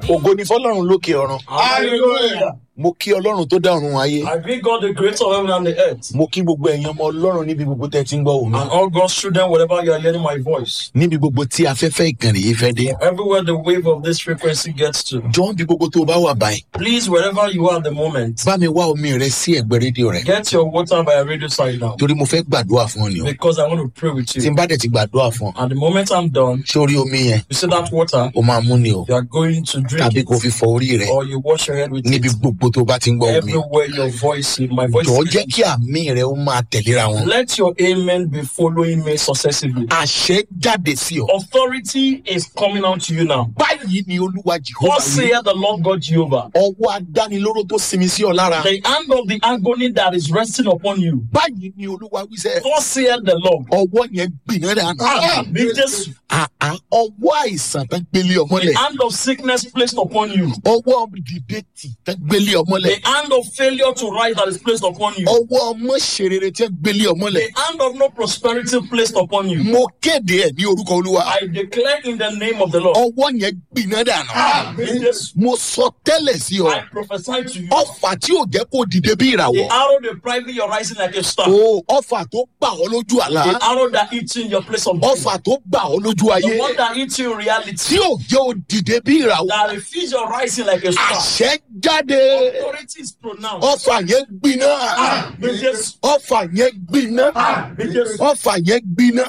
ògo ni fọlọ́run lókè ọ̀run Hallelujah. mo kí ọlọ́run tó dá ọ̀run ayé I greet God, the creator of heaven and the earth, mo kí gbogbo ẹ̀yin ọmọ ọlọ́run níbi gbogbo tẹ́ ẹ ti ń gbọ́ òun and all God's children, wherever you are hearing my voice, níbi gbogbo tí afẹ́fẹ́ ìkànnì yìí fẹ́ dé everywhere the wave of this frequency gets to. jọ bí gbogbo tó o bá wà báyìí Please, wherever you are at the moment, bá mi wá omi rẹ sí ẹ̀gbẹ́ rédíò rẹ get your water by a radio side now, torí mo fẹ́ gbàdúrà fún ọ ni o because I want to pray with tí you. n bá dẹ̀ ti gbàdúrà fún ọ And the moment I'm done, sórí omi yẹn you see that water, o máa mú ni o you are going to drink tàbí kó it, fi fọ orí rẹ or you wash your head with níbi it. gbogbo tó o bá ti ń gbọ́ omi Everywhere your voice, is- my voice jọ is jẹ́ kí àmì rẹ ó máa tẹ̀léra wọn Let your amen be following me successively. àṣẹ jáde sí ọ Authority is coming out to you now. báyìí ni olúwa jehova What wí saith the Lord God Jehovah? ọwọ́ adánilóró tó sinmi sí ọ lára The hand of the agony that is resting upon you. báyìí ni olúwa wí sẹ́ What saith the Lord? ọwọ́ yẹn gbiná dànù Be Jesus. àá ọwọ́ àìsàn tán gbélé The ọmọlẹ̀ hand of sickness placed upon you. ọwọ́ dìde tì tán gbélé ọmọlẹ̀ The hand of failure to rise that is placed upon you. ọwọ́ ọmọ ṣerere tán gbélé ọmọlẹ̀ The hand of no prosperity placed upon you. mo kéde ẹ̀ ní orúkọ olúwa I declare in the name of the Lord. ọwọ́ yẹn gbiná dànù Be Jesus. mo sọ tẹ́lẹ̀ sí ọ I prophesy to you. ọfà tí ò jẹ́ kó dìde bí The ìràwọ̀ arrow depriving your rising like a star. o ọfà tó gbà ọ lójú àlá The arrow that eats you in your place of death. ọfà tó gbà ọ lójú ayé The one that eats you in tí reality. ò jẹ́ ó dìde bí ìràwọ̀ That refuse your rising like a star. àṣẹ jáde Authority is pronounced. ọfà yẹn gbiná Be Jesus. ọfà yẹn gbiná Be Jesus. ọfà yẹn gbiná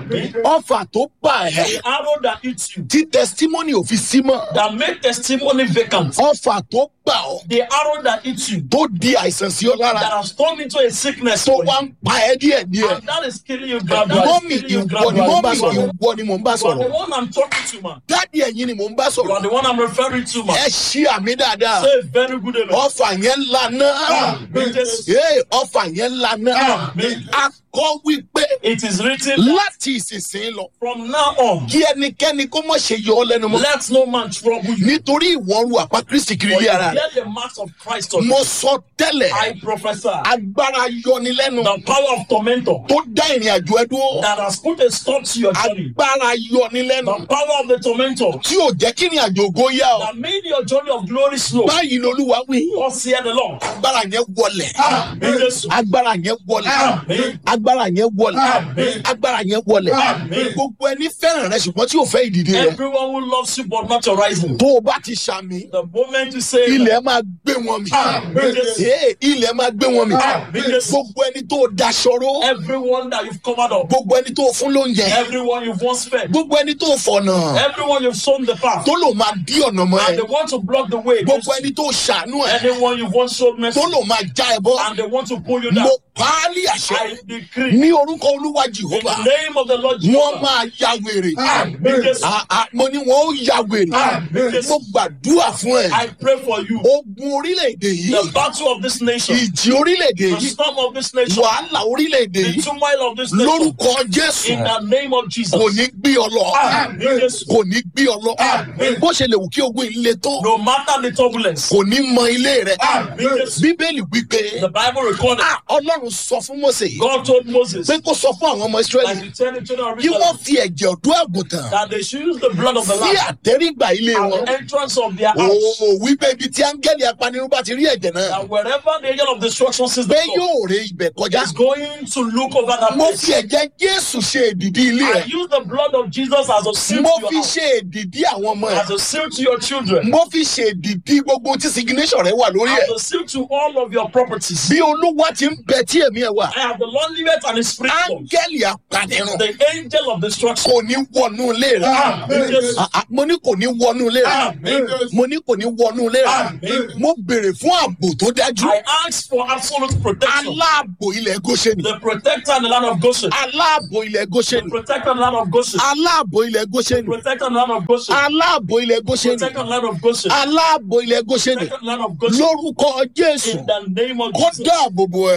ọfà tó bà ẹ́ The arrow that eats you. tí testimony ò fi sí mọ́ That make testimony vacant. ọfà tó gbà ọ́ The arrow that eats you. tó di àìsàn sí ọ lára That has turned into a sickness. tó for wá you. ń pa ẹ́ díẹ̀ díẹ̀ And that is killing you gradually. mọ́mì Killing you ìwọ ni gradually. mọ́mì You ìwọ ni mò ń bá are sọ̀rọ̀ the one I'm talking to, man. dádì ẹ̀yin ni mò ń bá You are sọ̀rọ̀ the one I'm referring to, man. ẹ ṣí àmì dáadáa Say a very good amen. ọfà yẹn lana Be Jesus. ee ọfà yẹn lana Amen. akọ wípé It is written láti ìsinsìnyí lọ from now on. kí ẹnikẹ́ni kó mọ̀ ṣe yọ ọ lẹ́nu mọ́ Let no man trouble you. nítorí ìwọ́n ru àpá kristi kiri For ilé you ara rẹ̀ bear the marks of Christ on mo you. sọ tẹ́lẹ̀ I prophesy. agbára yọnilẹ́nu The power of tormentor tó dá ìrìn àjò ẹ dúró that has put a stop to your journey. agbára yọnilẹ́nu The power of the tormentor tí ò jẹ́ kí ìrìn àjò ògo yá ọ that made your journey of glory slow. báyìí lolúwa wí Thus saith the Lord. agbára yẹn wọlẹ̀ Be Jesus. agbára yẹn wọlẹ̀ Amen. agbára yẹn wọlẹ̀ Amen. agbára yẹn wọlẹ̀ Amen. gbogbo ẹni fẹ́ràn rẹ ṣùgbọ́n tí ò fẹ́ ìdìde rẹ Everyone who loves you but not your rising. tó o bá ti ṣàmì The moment you say ilẹ̀ máa gbé wọn mi Amen. Ee, ilẹ̀ máa gbé wọn mi Amen. gbogbo ẹni tó o daṣọró everyone that you've covered up, gbogbo ẹni tó o fún lóúnjẹ everyone you've once fed, gbogbo ẹni tó o fọ̀nà everyone you've sown the path, tó lò máa dí ọ̀nà mọ́ ẹ and they want to block the way. gbogbo against ẹni tó o ṣàánú you. ẹ Anyone you've once showed mercy, tó lò máa já ẹ bọ́ and they want to pull you down. mo paálí àṣẹ I decree ní orúkọ olúwa in jehova the name of the Lord wọ́n Jesus. máa ya wèrè Amen. Ah, ah, mo ní wọn ó ya wèrè Amen. mo gbàdúrà fún ẹ I pray for you. ogun orílẹ̀-èdè yìí The battle of this nation, ìjì orílẹ̀-èdè the yìí storm of this nation, wàhálà orílẹ̀-èdè the yìí turmoil of this nation, lórúkọ jésù in the name of Jesus. kò ní gbé ọ lọ Amen. Jesus. kò ní gbé ọ lọ Amen. bó ṣe lè wù kí ogun yìí le tó No matter the turbulence, kò ní mọ ilé rẹ Amen. Jesus. bíbélì wípé the Bible recorded ah, ọlọ́run sọ fún mose God told Moses pé kó sọ fún àwọn ọmọ that israẹli he tell the children of kí Israel wọ́n fi ẹ̀jẹ̀ ọ̀dọ́ àgùntàn that they should use the blood of the sí lamb àtẹ́rígbà ilé at wọn the entrance of their house. òò wípé ibi tí áńgẹ́lì apanirun bá ti rí ẹ̀jẹ̀ náà That wherever the angel of destruction sees the pé blood, yóò ré ibẹ̀ kọjá is going to look over that mo place. fi ẹ̀jẹ̀ jésù ṣe èdìdí ilé I rẹ̀ use the blood of Jesus as a seal mo to fi your house, ṣe èdìdí àwọn ọmọ ẹ̀ as a seal to your children, mo fi ṣe èdìdí gbogbo tí signation rẹ̀ wà lórí ẹ̀ as a seal to all of your properties. bí olúwa ti ń bẹ tí èmi ẹ̀ wà I have the Lord liveth and his spirit comes. áńgẹ́lì apanirun The angel of destruction. kò ní wọnú ilé rẹ̀ Amen. Jesus. Ah, ah, mo ní kò ní wọnú ilé rẹ̀ Amen. mo ní kò ní wọnú ilé rẹ̀ Amen. mo béèrè fún ààbò tó dájú I ask for absolute protection. aláàbò ilẹ̀ goshen The protector in the land of Goshen. aláàbò ilẹ̀ goshen The protector in the land of Goshen. aláàbò ilẹ̀ goshen Protector in the land of Goshen. aláàbò ilẹ̀ goshen Protector in the land of Goshen. aláàbò ilẹ̀ goshen Protector in the land of Goshen. lórúkọ jésù In the name of kó Jesus. dáàbò bò ẹ́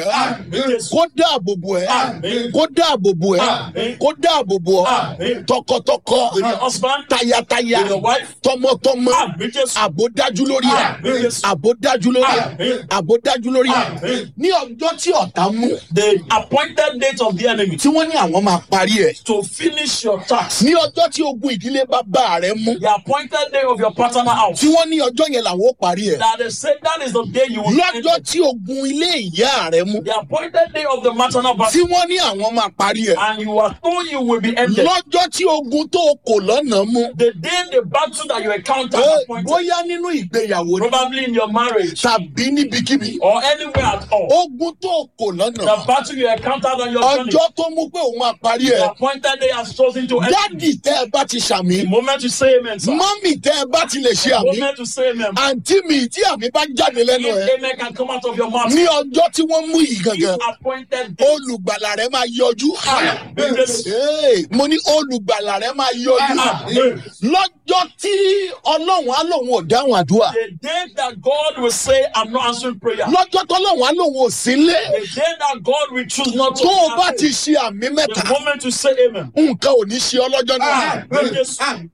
Jésù. kó dáàbò bò ẹ́ Àmín. kó dáàbò bò ẹ́ Àmín. kó dáàbò bò ọ́ Àmín. tọkọtọkọ With your husband, tayataya with your wife. tọmọtọmọ Àmín Jésù. àbò dájú lórí ẹ Àmín Jésù. àbò dájú lórí ẹ Àmín. àbò dájú lórí ẹ Àmín. ní ọjọ́ tí ọ̀tá mú The appointed date of the enemy tí wọ́n ní àwọn máa parí ẹ̀ to finish your task. ní ọjọ́ tí ogun ìdílé bàbá rẹ mú The appointed day of your paternal house. tí wọ́n ní ọjọ́ yẹn làwọn ó parí ẹ̀ That they say that is the day you will end lọ́jọ́ it. tí ogun ilé ìyá rẹ mú The appointed day of the maternal tí battle. wọ́n ní àwọn máa parí ẹ̀ And you are told you will be ended. lọ́jọ́ tí ogun tó kò lọ́nà mú The day the battle that you encounter Ẹ, appointed. bóyá nínú ìgbéyàwó ni Probably in your marriage tàbí níbikíbi or anywhere at all. ogun tó kò lọ́nà The battle you encountered on your journey. ọjọ́ tó mú pé òun máa parí The ẹ̀ appointed day has chosen to end. dádì tẹ́ ẹ bá ti ṣàmì The moment you say amen, sir. mọ́mì tẹ́ ẹ bá ti lè ṣe The àmì moment you say amen. àǹtí mi tí àmì bá jáde lẹ́nu ẹ̀ If amen can come out of your mouth. ní ọjọ́ tí wọ́n mú yìí gangan This appointed day. olùgbàlà rẹ máa yọjú Àmín Jésù. Hey, mo ní olùgbàlà rẹ máa yọjú Àmín. lọ́jọ́ tí ọlọ́run á lòun ò dáhùn àdúrà The day that God will say, I'm not answering prayer. lọ́jọ́ tọ́lọ́run á lòun ò sí lé The day that God will choose not to tó o bá answer. ti ṣe àmì mẹ́ta The moment you say amen. nǹkan ò ní ṣe ọlọ́jọ́ náà Àmín Jésù.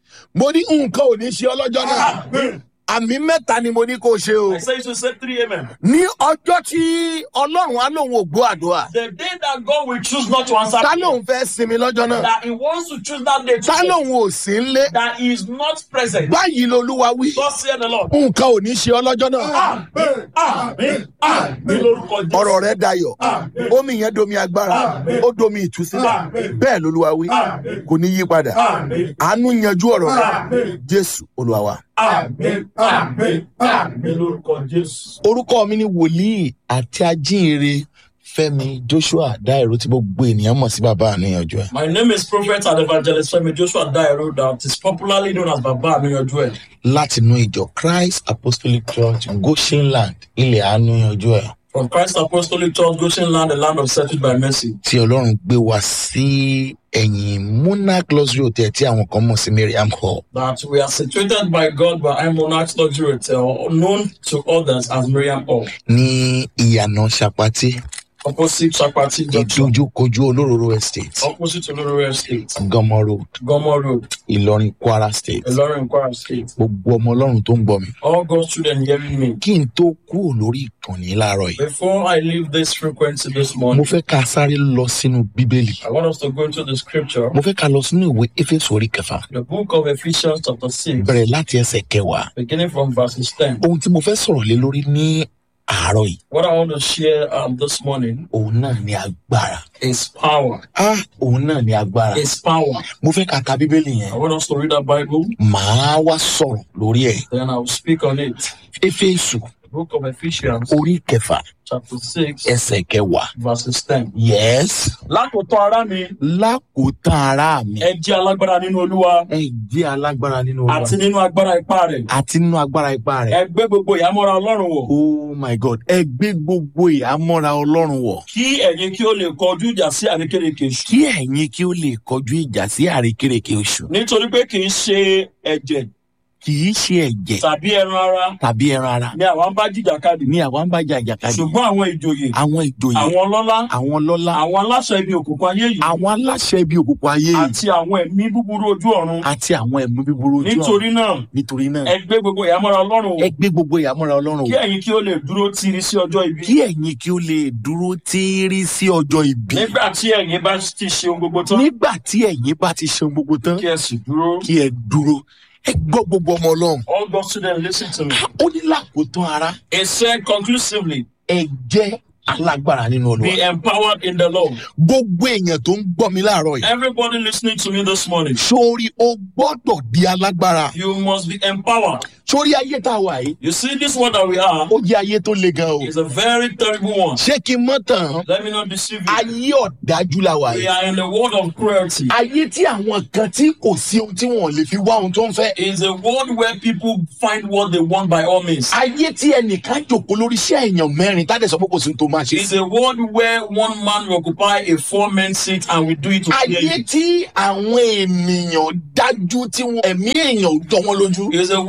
mo ní nǹkan ò ní ṣe ọlọ́jọ́ náà Àmín. àmì mẹ́ta ni mo ní kó o ṣe o I say you should say three amen. ní ọjọ́ tí ọlọ́run á lòun ò gbọ́ àdúrà The day that God will choose not to answer ta prayer. lòun fẹ́ sinmi lọ́jọ́ náà That he wants to choose that day to ta say lòun ò sí ń lé that he is not present. báyìí lolúwa wí Thus said the Lord. nǹkan ò ní ṣe ọlọ́jọ́ náà Àmín. Àmín. Àmín lórúkọ Jésù. ọ̀rọ̀ rẹ̀ dayọ̀ Àmín. omi yẹn domi agbára Àmín. ó domi ìtúsílẹ̀ Àmín. bẹ́ẹ̀ lolúwa wí Àmín. kò ní yí padà Àmín. àánú yanjú ọ̀rọ̀ rẹ̀ Àmín. jésù olúwa wa. Àmín. Àmín. Àmín lórúkọ Jésù. orúkọ mi ni wòlíì àti ajínrere fẹmi joshua dairo tí gbogbo ènìyàn mọ̀ sí bàbá àníyànjú ẹ̀. My name is Prophet and Evangelist Femi Joshua Dairo that is popularly known as Baba Amiyanju. látinú ìjọ christ apostolic church goshenland ilẹ̀ àníyànjú ẹ̀ From Christ Apostolic Church, Goshen Land, the land of settled by mercy. tí ọlọ́run gbé wá sí ẹ̀yìn monarch luxury hotel tí àwọn kan mọ̀ sí miriam hall That we are situated by God by I Monarchs Luxury Hotel, known to others as Miriam Hall, ní ìyànà sapati opposite Chapati Junction, ìdójúkojú olóróró estate opposite Olorore State, gọmọ road Gomo Road, ìlọrin kwara state Ilorin Kwara State. gbogbo ọmọ ọlọ́run tó ń gbọ́ mi. All God's children hearing me. kí n tó kúrò lórí ìkànnì láàárọ̀ yìí Before I leave this frequency this mo morning, fẹ́ ká sáré lọ sínú bíbélì I want us to go into the scripture, mo fẹ́ ká lọ sínú ìwé éfésù orí kẹfà the book of Ephesians, chapter 6, bẹ̀rẹ̀ láti ẹsẹ̀ kẹwàá beginning from verses 10. ohun tí mo fẹ́ sọ̀rọ̀ lé lórí ní àárọ̀ yìí What I want to share um, this morning òun náà ni agbára is power. ah òun náà ni agbára Is power. mo fẹ́ ká ka bíbélì I yẹn want us to read that Bible, màá wá sọ̀rọ̀ lórí ẹ̀ then I'll speak on it. éfésù The book of Ephesians, orí kẹfà chapter 6, ẹsẹ̀ kẹwàá verses 10. yes Lákòótọ́ ara mi, lákòótán ara mi ẹ jẹ́ alágbára nínú Olúwa ẹ jẹ́ alágbára nínú àti Olúwa nínú agbára ipá rẹ̀. àti nínú agbára ipá rẹ̀ Ẹ gbé gbogbo ìhámọ́ra Ọlọ́run wọ̀. oh my god ẹ gbé gbogbo ìhámọ́ra ọlọ́run wọ̀ Kí ẹ̀yin kí ó lè kọjú ìjà sí àrékérekè èṣù. kí ẹ̀yin kí ó lè kọjú ìjà sí àrékérekè oṣù Nítorí pé kì í ṣe ẹ̀jẹ̀ kì í ṣe ẹ̀jẹ̀ tàbí ẹran ara tàbí ẹran ara ni àwa ń bá jìjàkadì. ní àwa ń bá jà ìjàkadì Ṣùgbọ́n àwọn ìjòyè, àwọn ìjòyè àwọn ọlọ́lá, àwọn lọ́lá àwọn aláṣẹ ibi òkùnkùn ayé yìí àwọn aláṣẹ ibi òkùnkùn ayé yìí àti àwọn ẹ̀mí búburú ojú ọ̀run. àti àwọn ẹ̀mú bíburú ojú ọ̀run Nítorí náà, nítorí náà ẹ gbé gbogbo ìhámọ́ra Ọlọ́run ẹ wọ̀. gbé gbogbo ìhámọ́ra ọlọ́run Kí wọ̀ ẹ̀yin kí ó lè dúró tiri sí ọjọ́ ibi. kí ẹ̀yin kí ó lè dúró tíírí sí ọjọ́ ìbí Nígbà tí ẹ̀yin bá ti ṣe ohun gbogbo tán, nígbà tí ẹ̀yin bá ti ṣe gbogbo tán kí ẹ sì dúró. kí ẹ dúró ẹ gbọ́ gbogbo ọmọ ọlọ́run All God's children listen to me. ó ní lákòótán ara It said conclusively, ẹ jẹ́ alágbára nínú olúwa be empowered in the Lord. gbogbo èèyàn tó ń gbọ́ mi láàárọ̀ yìí Everybody listening to me this morning, sórí o gbọ́dọ̀ di alágbára you must be empowered. sórí ayé tá a wà yìí You see, this world that we are ó jẹ́ ayé tó le gan o is a very terrible one. ṣé kí n mọ́ tàn Let me not deceive you. ayé ọ̀dájú la wà We yìí are in a world of cruelty. ayé tí àwọn kan tí kò sí ohun tí wọn lè fi wá ohun tó ń fẹ́ It's a world where people find what they want by all means. ayé tí ẹnìkan jòkó lórí iṣẹ́ èèyàn mẹ́rin tá a dẹ̀ sọ pé kò sí ohun tó máa ṣe It's a world where one man will occupy a four-man seat and we do it to fear ayé you. tí àwọn ènìyàn dájú tí wọn ẹ̀mí èèyàn ò jọ wọn lójú It's a world where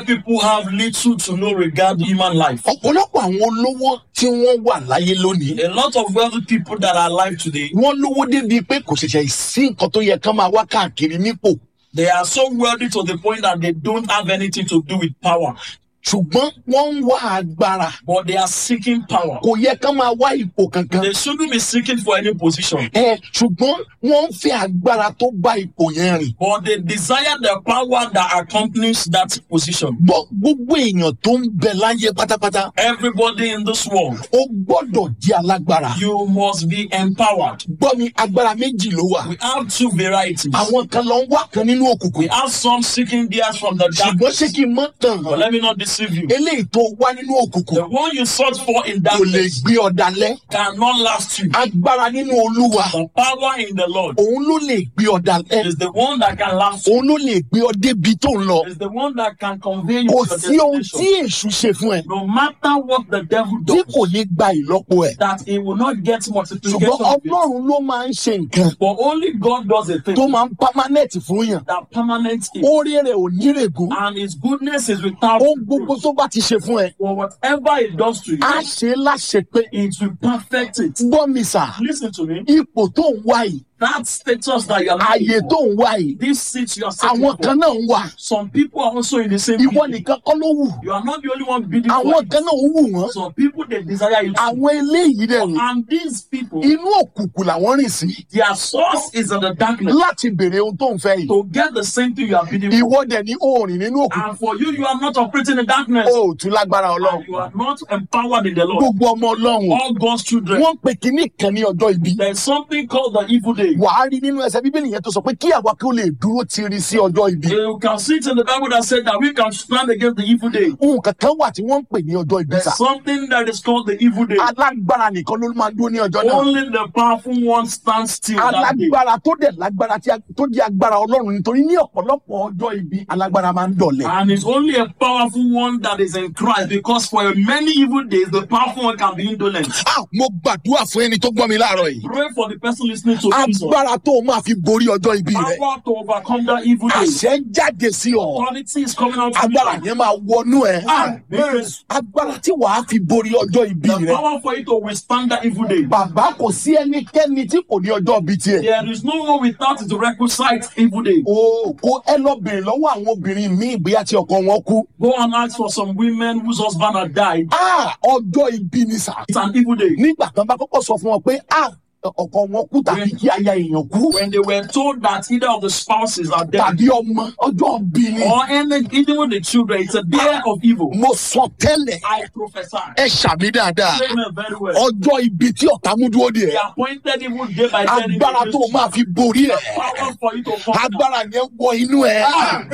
people have little to no regard to human life. ọ̀pọ̀lọpọ̀ àwọn olówó tí wọ́n wà láyé lónìí A lot of wealthy people that are alive today, wọ́n lówó débi pé kò ṣẹ̀ṣẹ̀ sí nǹkan tó yẹ kán máa wá káàkiri nípò they are so wealthy to the point that they don't have anything to do with power, ṣùgbọ́n wọ́n ń wá agbára but they are seeking power. kò yẹ kán máa wá ipò kankan They shouldn't be seeking for any position, ẹ ṣùgbọ́n wọ́n ń fẹ́ agbára tó bá ipò yẹn rìn but they desire the power that accompanies that position. gbọ́ gbogbo èèyàn tó ń bẹ láyé pátápátá Everybody in this world, ó gbọ́dọ̀ jẹ́ alágbára you must be empowered. gbọ́ mi agbára méjì ló wà We have two varieties. àwọn kan lọ ń wá kan nínú òkùnkùn We have some seeking theirs from the dark. ṣùgbọ́n ṣé kí n mọ́ tàn But let me not deceive you. eléyìí tó wá nínú òkùnkùn The one you sought for in kò lè darkness gbé ọ dalẹ̀ cannot last you. agbára nínú olúwa The power in the Lord òun ló lè gbé ọ dalẹ̀ is the one that can last you. òun ló lè gbé ọ débi tó ń lọ Is the one that can convey you kò to sí ohun the tí destination. èṣù ṣe fún ẹ No matter what the devil tí does, kò ní gba ìlọ́po ẹ̀ that he will not get multiplication. ṣùgbọ́n of it. ọlọ́run ló máa ń ṣe nǹkan But only God does a thing tó máa ń pámánẹ́ẹ̀tì fún yàn that permanent is. orí rẹ̀ ò nírègùn And his goodness is without ohun gbogbo reproach. tó bá ti ṣe fún ẹ For whatever it does to you, á ṣe é láṣẹ pé it will perfect it. gbọ́ mi sà Listen to me. ipò tó ń wá yìí That status that you are ààyè looking tó for, ń wá yìí this seat you are sitting àwọn for, kan náà ń wà some people are also in the same ìwọ position. nìkan kọ́ ló wù You are not the only one bidding for àwọn it. kan náà ń wù wọ́n Some people they desire it. too. àwọn eléyìí dẹ̀ ni And these people, inú òkùnkùn làwọn rìn sí their source is in the darkness láti béèrè ohun tó ń fẹ́ yìí to get the same thing you are bidding for. ìwọ dẹ̀ ní òòrìn nínú òkùnkùn And for you, you are not operating in darkness. o ò tún lágbára ọlọ́run And you are not empowered in the Lord. gbogbo ọmọ ọlọ́run All God's children. wọ́n pè kínní kan ní ọjọ́ ibi There is something called the evil day. wàá rí nínú ẹsẹ̀ bíbélì yẹn tó sọ pé kí àwa kí ó lè dúró tiri sí ọjọ́ ibi You can see it in the Bible that said that we can stand against the evil day. ohun kankan wà tí wọ́n ń pè ní ọjọ́ ibi sà There's something that is called the evil day. alágbára nìkan ló máa dúró ní ọjọ́ náà Only the powerful one stands still that day. alágbára tó dẹ̀ lágbára tí a- tó jẹ́ agbára ọlọ́run nítorí ní ọ̀pọ̀lọpọ̀ ọjọ́ ibi alágbára máa ń dọ̀lẹ̀ And it's only a powerful one that is in Christ because for many evil days, the powerful one can be indolent. Ah, mo gbàdúrà fún ẹni tó gbọ́ mi láàárọ̀ yìí Pray for the person listening to this. one. agbára tó o máa fi borí ọjọ́ ibi rẹ Power to overcome that evil day. àṣẹ ń jáde sí ọ Authority is coming out from agbára you. yẹn máa wọnú ẹ Amen. agbára tí wàá fi borí ọjọ́ ibi The rẹ power for you to withstand that evil day. bàbá kò sí ẹnikẹ́ni tí kò ní ọjọ́ ibi tiẹ̀ There is no one without the requisite evil day. o kò ẹ lọ bèrè lọ́wọ́ àwọn obìnrin míì bóyá tí ọkọ wọn kú Go and ask for some women whose husband had died. Ah, ọjọ́ ibi ni sà It's an evil day. nígbà kan bá kọ́kọ́ sọ fún wọn pé ah, ọkọ wọn kú tàbí kí aya èèyàn kú When they were told that either of the spouses are dead tàbí ọmọ ọjọ́ ibi ni or any, even with the children, it's a day of evil. mo sọ tẹ́lẹ̀ I prophesy. ẹ ṣàmì dáadáa Amen. Very well. ọjọ́ ibi tí ọ̀tá mú dúró The díẹ̀ appointed evil day by day. agbára tó o máa fi borí ẹ̀ Power for you to conquer. agbára yẹn wọ inú ẹ̀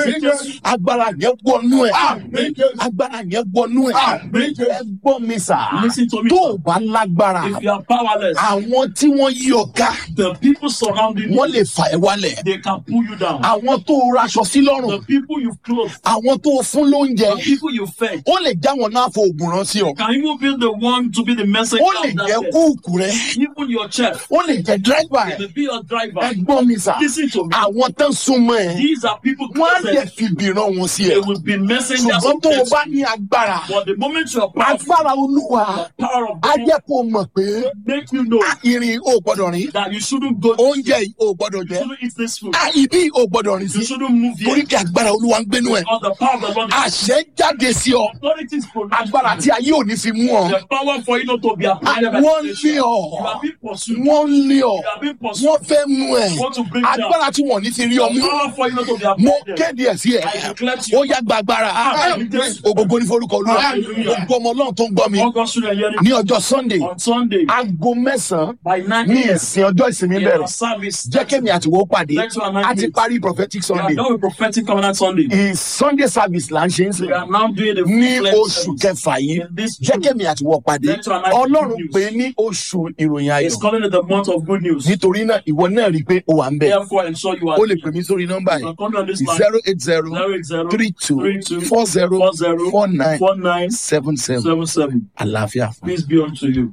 agbára yẹn wọ inú ẹ̀ agbára yẹn wọ inú ẹ̀ ẹ gbọ́ mi sà Listen to me. tó o bá lágbára If you are powerless, àwọn tí wọ́n yí ọ ká the people surrounding wọ́n you, lè fà ẹ́ wálẹ̀ they can pull you down. àwọn tó o raṣọ sí lọ́rùn The people you've clothed, àwọn tó o fún lóúnjẹ the people you fed, ó lè já wọn náà fo oògùn rán sí ọ can even be the one to be the messenger ó lè of that jẹ́ death. kúùkù rẹ Even your chef, ó lè jẹ́ dírẹ́fà they ẹ̀ may be your driver. ẹ gbọ́ mi sà Listen to me. àwọn tó ń súnmọ́ ẹ These are people wọ́n á dẹ̀ closer. fi ìbìrán wọn sí ẹ They will be messengers ṣùgbọ́n of tó o death. bá ní agbára But the moment you are powerful, agbára olúwa the power of á God jẹ́ kó o mọ̀ pé will make you know "Ah, irin ò gbọ́dọ̀ rìn that you shouldn't go, oúnjẹ yìí ò gbọ́dọ̀ you jẹ shouldn't eat this food, Ah, ibi ò gbọ́dọ̀ rìn you sí shouldn't move torí here. kí agbára olúwa ń gbénú ẹ Because the power of the Lord is àṣẹ jáde sí ọ authority is pronounced. agbára tí ayé ò ní fi mú ọ The power for you not to be appointed by wọ́n the lé nation. ọ You are being pursued. wọ́n lé ọ You are being pursued. wọ́n fẹ́ mú ẹ Want to bring down. agbára tí wọ́n ní ti rí ọ The mú power for you not to be mo appointed. kéde ẹ sí ẹ I declare to ó you. yá gba agbára Hallelujah. ògógó ní forúkọ olúwa Hallelujah. gbogbo ọmọ ọlọ́run tó ń gbọ́ mi All God's children hearing ní ọjọ́ sunday on Sunday aago mẹ́sàn-án by 9 ní a.m. ìsìn ọjọ́ ìsinmi in bẹ̀rẹ̀ our service. jẹ́ kémi àtiwọ́ pàdé Let's do an a ti announcement. parí prophetic We sunday are done with prophetic covenant Sunday. ì sunday service là ń ṣe ń sìn We are now doing the ní full-fledged oṣù service. kẹfà yìí In this jẹ́ June. kémi àtiwọ́ pàdé Let's do an announcement. ọlọ́run Good pé news. ní oṣù ìròyìn ayọ̀ It's calling it the month of good news. nítorí náà ìwọ náà rí i pé o wà ń bẹ̀ Therefore, ensure you are o lè pè mí sórí nọ́mbà You yìí can come on this line. zero eight zero 080 three two 32 four zero 40 four nine 49 seven seven 77. àlàáfíà fún. Peace be unto you.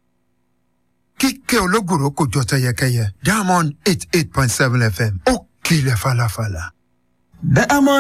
kíkẹ́ ológùrò kò jọ tẹyẹkẹyẹ diamond eight eight point seven fm ó kilẹ̀ falafala. Diamond